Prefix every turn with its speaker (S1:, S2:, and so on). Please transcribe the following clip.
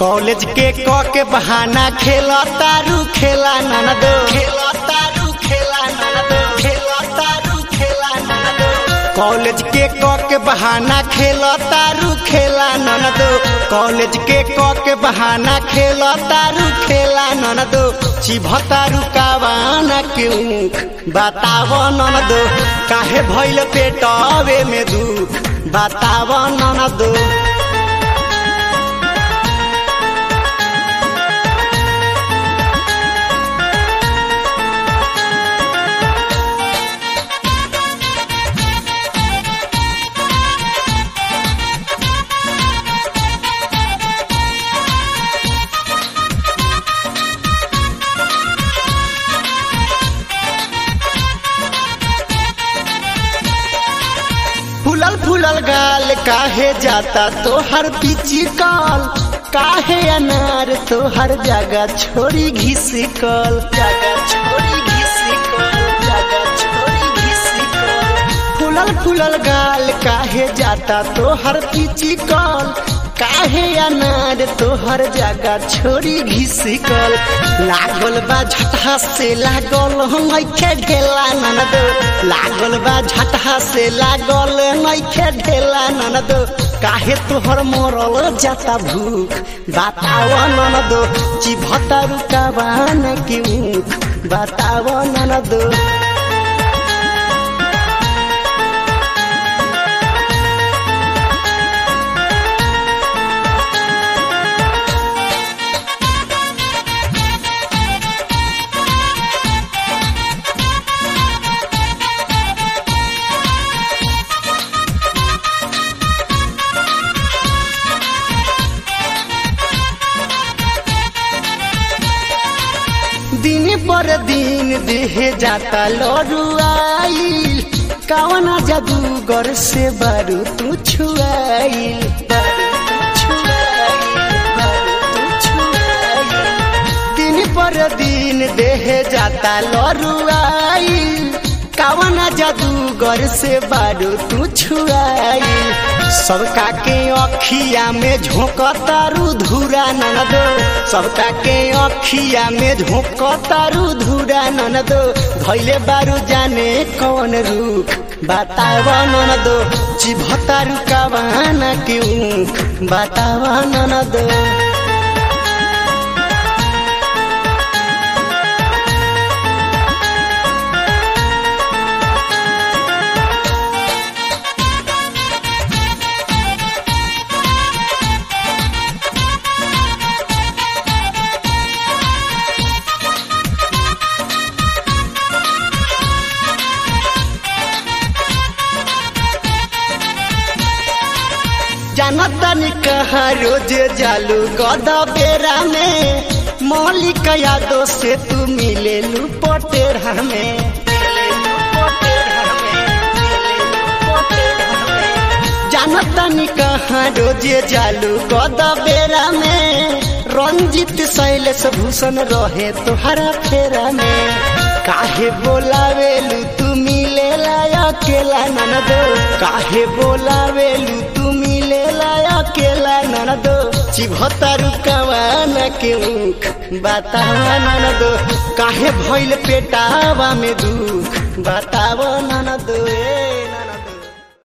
S1: College के क के बहाना खेला तारू खेला ननदो खेला तारू खेला ननदो खेला तारू खेला ननदो कॉलेज के क के बहाना खेला तारू खेला ननदो कॉलेज के क के बहाना खेला तारू खेला ननदो चिभतारू कावाना के ऊख बताव ननदो काहे भइल पेटवे में दुख बताव ननदो फूलल फूलल गाल काहे जाता तोहर पीची कल काहे अनार तोहर जगह छोड़ी घिसिकल जगह छोड़ी घिसिकल जगह छोड़ी घिसिकल फूलल फूलल गाल काहे जाता तोहर पीची कल काहे अनार तोहर जगह छोड़ी घिसिकल लागल बा झटहा से लागल नइखे ढेला ननद लागल बा झटहा से लागल नइखे ढेला ननद काहे तोहर मरल जाता भूख बताव ननद चिभता रुकावान की ऊख बताव ननद दिन पर दिन देहे जाता लड़ुआईल कवना जादूगर से बारू तू छुआईल बारू तू छुआईल, बारू तू छुआईल। दिन पर दिन देहे जाता लड़ुआईल कवना जादूगर से बारू तू छुआईल सबका के अखिया में झोंकतारू धूरा ननदो सबका के अखिया में झोंकतारू धूरा ननदो धैले बारू जाने कौन रूख बताव ननदो चिभतारू कवाना के ऊख बताव ननदो जानतनी कहा रोज जालू गद बेरा में मौलिक यादों से तू मिले लू पटेरा में जानतनी कहा रोज जालू गद बेरा में रंजित शैलेश भूषण रहे तुहरा फेरा में काहे बोलावेलू तू मिले अकेला ननदो काहे बोलावेलू तू मिले अकेला ननदो चिभतारू कवाना के ऊख बतावा ननदो काहे भइल पेटावा में दुख बतावा ननदो ए ननदो